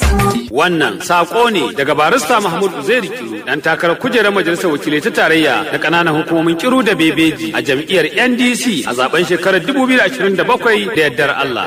Wannan sako ne daga barista Mahmud Uzairi Kiru dan takarar kujerar majalisar wakilai ta tarayya da ƙananan hukumomin Kiru da Bebeji a jam'iyyar NDC a zaben shekarar 2027 da yardar Allah.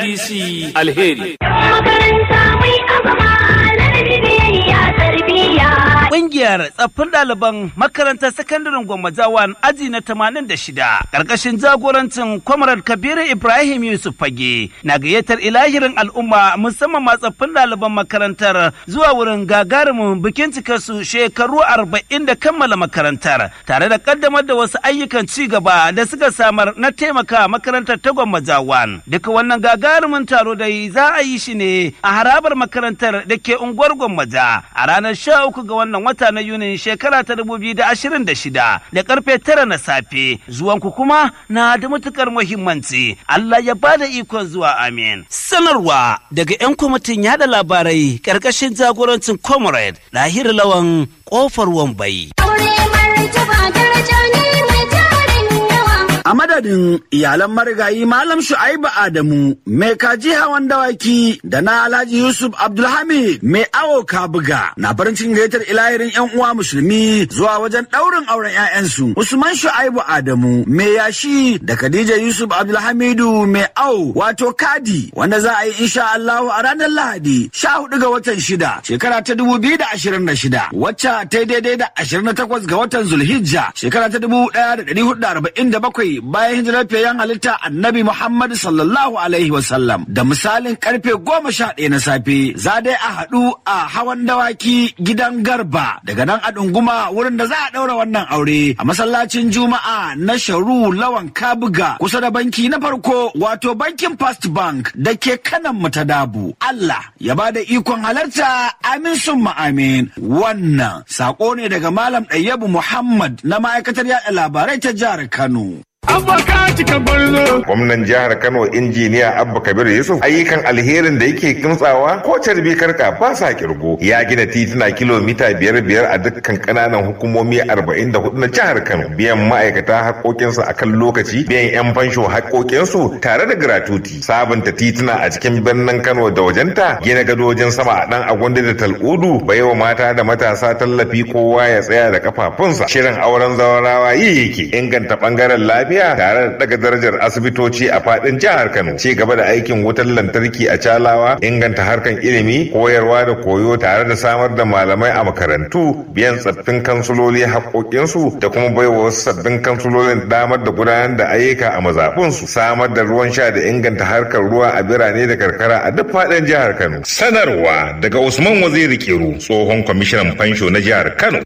NDC alheri. Makaranta mai azama ladabi biyayya tarbiyya. Ƙungiyar tsaffin ɗaliban makarantar sakandaren Gwammajawan aji na 86 ƙarƙashin jagorancin Kwamarar Kabiru Ibrahim Yusuf Fage na gayyatar ilahirin al'umma musamman ma tsaffin ɗaliban makarantar zuwa wurin gagarumin bikin cikarsu shekaru arba'in da kammala makarantar tare da ƙaddamar da wasu ayyukan ci gaba da suka samar na taimaka makarantar ta Gwammajawan. Duka wannan gagarumin taro dai za a yi shi ne a harabar makarantar da ke unguwar Gwammaja a ranar sha uku ga wannan wata na Yunin shekara ta dubu biyu da ashirin da shida da karfe tara na safe zuwanku kuma na da matukar muhimmanci Allah ya ba da ikon zuwa amin. Sanarwa daga 'yan kwamitin yada labarai karkashin jagorancin Comrade Lahir Lawan kofar Wambai. Aure martaba daraja ne mai tarin yawa. A madadin iyalan marigayi Malam Shu'aibu Adamu, mai kaji hawan dawaki da na Alhaji Yusuf Abdulhamid mai awo kabuga na farin cikin gayyatar ilahirin 'yan uwa musulmi zuwa wajen ɗaurin auren 'ya'yansu. Usman Shu'aibu Adamu mai yashi da Khadija Yusuf Abdulhamidu mai awo wato kadi wanda za a yi insha Allahu a ranar Lahadi sha hudu ga watan shida shekara ta dubu biyu da ashirin da shida wacce ta yi daidai da ashirin da takwas ga watan Zulhijja shekara ta dubu ɗaya da ɗari hudu da arba'in da bakwai bayan hijirar fiyayyen halitta annabi Muhammad sallallahu alaihi wasallam da misalin karfe goma sha ɗaya na safe za dai a haɗu a hawan dawaki gidan garba daga nan a ɗunguma wurin da za a ɗaura wannan aure a masallacin juma'a na sharu lawan kabuga kusa da banki na farko wato bankin First Bank da ke kanan mu ta dabu Allah ya ba da ikon halarta amin summa amin wannan sako ne daga malam ɗayyabu Muhammad na ma'aikatar yaɗa labarai ta jihar Kano. Gwamnan jihar Kano injiniya Abba Kabir Yusuf ayyukan alherin da yake kimtsawa ko carbi karka ba sa kirgo ya gina tituna kilomita biyar biyar a dukkan kananan hukumomi arba'in da hudu na jihar Kano biyan ma'aikata haƙoƙinsu a kan lokaci biyan 'yan fansho haƙoƙinsu tare da gratuti sabunta tituna a cikin birnin Kano da wajenta gina gadojin sama a ɗan agwanda da tal'udu baiwa mata da matasa tallafi kowa ya tsaya da kafafunsa shirin auren zawarawa yi yake inganta ɓangaren lafiya lafiya tare da daga darajar asibitoci a fadin jihar Kano. Ci gaba da aikin wutar lantarki a Calawa, inganta harkan ilimi, koyarwa da koyo tare da samar da malamai a makarantu, biyan tsaffin kansuloli haƙoƙinsu da kuma baiwa wasu sabbin kansulolin damar da gudanar da ayyuka a mazaɓunsu, samar da ruwan sha da inganta harkar ruwa a birane da karkara a duk fadin jihar Kano. Sanarwa daga Usman Waziri Kiru, tsohon kwamishinan fansho na jihar Kano.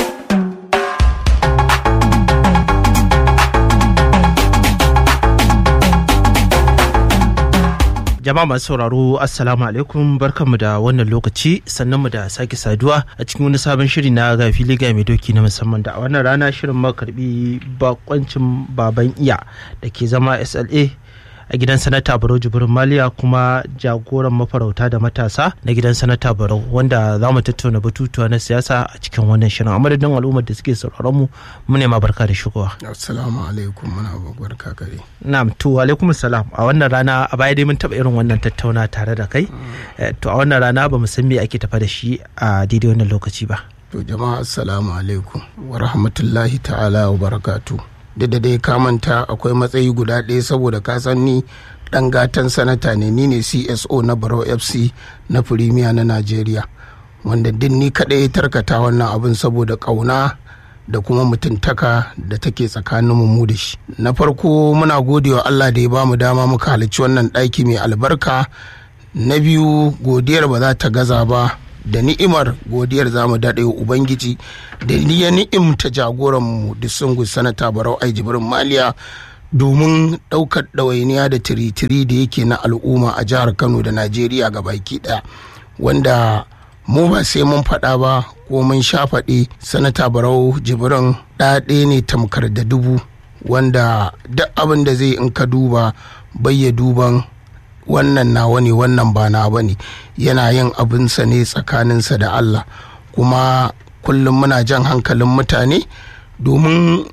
jama'a masu sauraro assalamu alaikum barkanmu da wannan lokaci sannan mu da sake saduwa a cikin wani sabon shiri na ga fili ga mai doki na musamman da a wannan rana shirin makarbi bakoncin baban iya da ke zama sla a gidan sanata barau jibrin maliya kuma jagoran mafarauta da matasa na gidan sanata barau wanda za mu tattauna batutuwa na siyasa a cikin wannan shirin a madadin al'ummar da suke sauraron mu mu ne ma barka da shigowa assalamu alaikum muna barka kare na'am to alaikum salam a wannan rana a baya dai mun taba irin wannan tattauna tare da kai to a wannan rana ba mu san me ake tafa da shi a daidai wannan lokaci ba to jama'a assalamu alaikum wa rahmatullahi ta'ala wa barakatuh da da dai kamanta akwai matsayi guda ɗaya saboda ka san ni ɗan gatan sanata ne ni ne cso na baro fc na firimiya na najeriya wanda din ni kaɗai tarkata wannan abin saboda ƙauna da kuma mutuntaka da take tsakanin mu da shi na farko muna godewa allah da ya ba mu dama muka halarci wannan ɗaki mai albarka na biyu godiyar ba za ta gaza ba da ni'imar godiyar za mu daɗe wa ubangiji da ya ni'imta jagoranmu disungu sanata barau ai jibrin maliya domin ɗaukar ɗawainiya da tiritiri da yake na al'umma a jihar kano da najeriya ga baki ɗaya wanda mu ba sai mun faɗa ba ko mun sha faɗi sanata barau jibrin ɗaɗe ne tamkar da dubu wanda duk abin da zai in ka duba bayya duban wannan nawa ne wannan ba na ba ne yana yin abinsa ne tsakaninsa da Allah kuma kullum muna jan hankalin mutane domin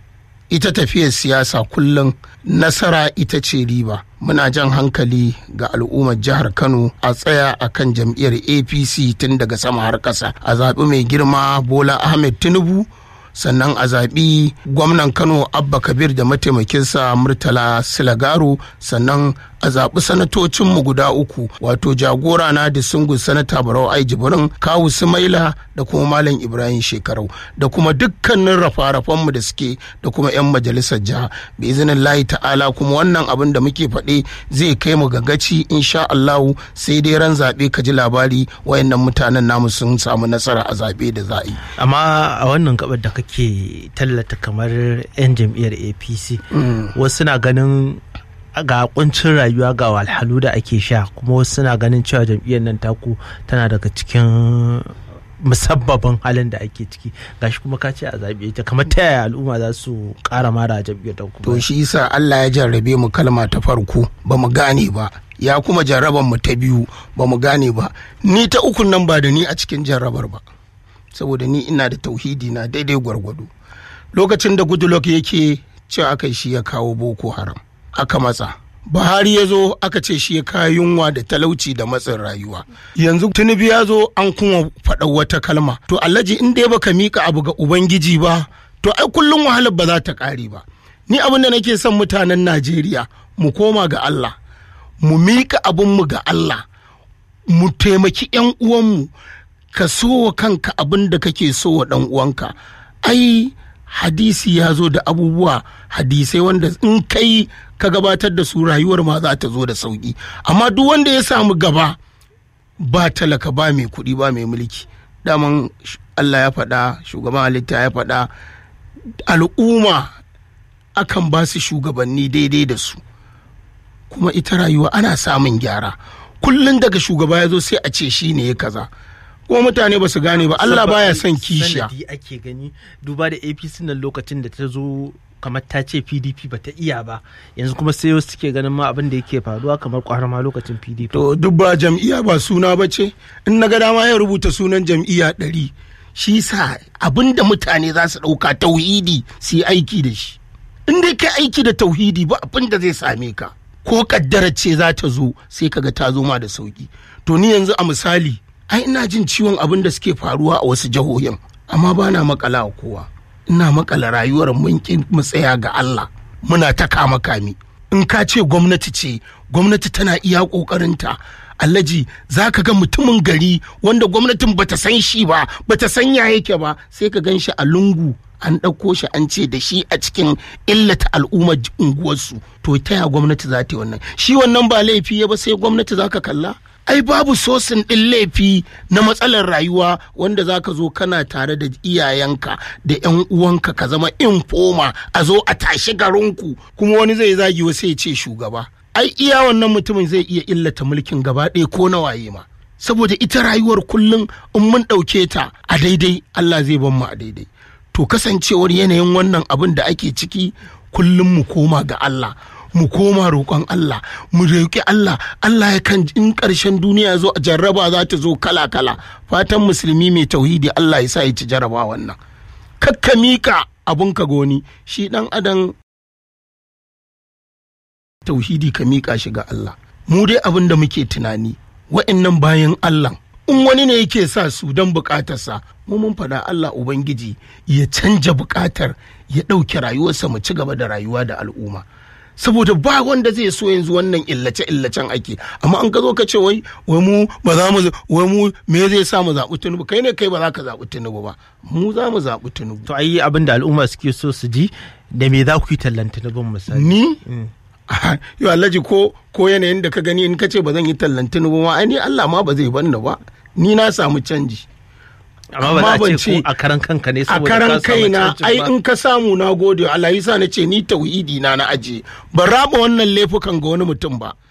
ita tafiyar siyasa kullum nasara ita ce riba muna jan hankali ga al'ummar jihar kano a tsaya a kan jam'iyyar apc tun daga sama har ƙasa a zaɓi mai girma bola ahmed tinubu sannan a zaɓi gwamnan kano abba kabir da mataimakinsa murtala silagaro sannan a zaɓi sanatocinmu guda uku wato jagora na da sungun sanata barau ai jibrin kawu sumaila da kuma malam ibrahim shekarau da kuma dukkanin rafa-rafanmu da suke da kuma 'yan majalisar jiha bi izinin layi ta'ala kuma wannan abin da muke faɗe zai kai mu gagaci insha allahu sai dai ran zaɓe ka ji labari wayannan mutanen namu sun samu nasara a zaɓe da za a yi amma a wannan gabar da kake tallata kamar 'yan jam'iyyar apc wasu na ganin ga kuncin rayuwa ga walhalu da ake sha kuma wasu suna ganin cewa jam'iyyar nan taku tana daga cikin musabbabin halin da ake ciki gashi kuma ka ce a zaɓe ta kamar ta yaya al'umma za su ƙara mara a jam'iyyar ta to shi yasa Allah ya jarrabe mu kalma ta farko ba mu gane ba ya kuma jarraban mu ta biyu ba mu gane ba ni ta ukun nan ba da ni a cikin jarrabar ba saboda ni ina da tauhidi na daidai gwargwado lokacin da goodluck yake cewa aka shi ya kawo boko haram aka matsa buhari ya zo aka ce shi ya kawo yunwa da talauci da matsin rayuwa yanzu tinubu ya zo an kuma faɗa wata kalma to alhaji in dai baka mika abu ga ubangiji ba to ai kullum wahalar ba za ta ƙare ba ni abin da nake son mutanen najeriya mu koma ga allah mu mika abinmu ga allah mu taimaki 'yan uwanmu ka so wa kanka abin da kake so wa ɗan uwanka ai hadisi ya zo da abubuwa hadisai wanda in kai ka gabatar da su rayuwar ma za ta zo da sauki amma duk wanda ya samu gaba ba talaka ba mai kuɗi ba mai mulki daman Allah ya faɗa shugaban halitta ya faɗa al'umma akan ba su shugabanni daidai da su kuma ita rayuwa ana samun gyara kullum daga shugaba ya zo sai a ce shi ne ya kaza kuma mutane ba su gane ba Allah baya son kishiya sanadi ake gani duba da apc nan lokacin da ta zo kamar ta ce pdp ba ta iya ba yanzu kuma sai wasu suke ganin ma abin da yake faruwa kamar kwara ma lokacin pdp to duk ba jam'iyya ba suna ba ce in na ga dama ya rubuta sunan jam'iyya ɗari shi sa abin da mutane za su ɗauka tauhidi su yi aiki da shi in dai kai aiki da tauhidi ba abin da zai same ka ko kaddara ce za ta zo sai kaga ta zo ma da sauki to ni yanzu a misali ai ina jin ciwon abin da suke faruwa a wasu jihohin amma ba na makala a kowa ina makala rayuwar mun ki mu tsaya ga Allah muna ta kama kami in ka ce gwamnati ce gwamnati tana iya kokarinta Alhaji za ka ga mutumin gari wanda gwamnatin bata san shi ba bata san ya yake ba sai ka gan shi a lungu an ɗauko shi an ce da shi a cikin illata al'ummar unguwarsu to ta ya gwamnati za ta yi wannan shi wannan ba laifi ya ba sai gwamnati za ka kalla ai babu sosin ɗin laifi na matsalar rayuwa wanda za ka zo kana tare da iyayenka da yan uwanka ka zama infoma a zo a tashi garinku kuma wani zai zagi wasu ya ce shugaba ai iya wannan mutumin zai iya illata mulkin gaba ɗaya ko na waye ma saboda ita rayuwar kullum in mun ɗauke ta a daidai Allah zai ban mu a daidai to kasancewar yanayin wannan abin da ake ciki kullum mu koma ga Allah mu koma roƙon Allah mu roƙi Allah Allah ya kan in ƙarshen duniya zo a jarraba za ta zo kala kala fatan musulmi mai tauhidi Allah ya sa ya ci jarraba wannan kakka mika abun ka goni shi dan adam tauhidi ka mika shi ga Allah mu dai abin da muke tunani wa'annan bayan Allah in wani ne yake sa su don bukatarsa mu mun faɗa Allah Ubangiji ya canja bukatar ya ɗauke rayuwarsa mu ci gaba da rayuwa da al'umma saboda ba wanda zai so yanzu wannan illace illacen ake amma an ka zo ka ce wai wai mu ba za mu wai mu me zai sa mu zaɓi tunubu kai ne kai ba za ka zaɓi tunubu ba mu za mu zaɓi tunubu to ayi abin da al'umma suke so su ji da me za ku yi tallan tunubin misali ni yo alhaji ko ko yanayin da ka gani in ka ce ba zan yi tallan tunubu ma ai ni Allah ma ba zai banni ba ni na samu canji amma ba ban za a ce ce- ko a karan kanka ne a saboda karan ka samu kaina cancin ai ba. in ka samu na gode Allah yasa na ce ni tauhidi na na aje ban raba wannan laifukan ga wani mutum ba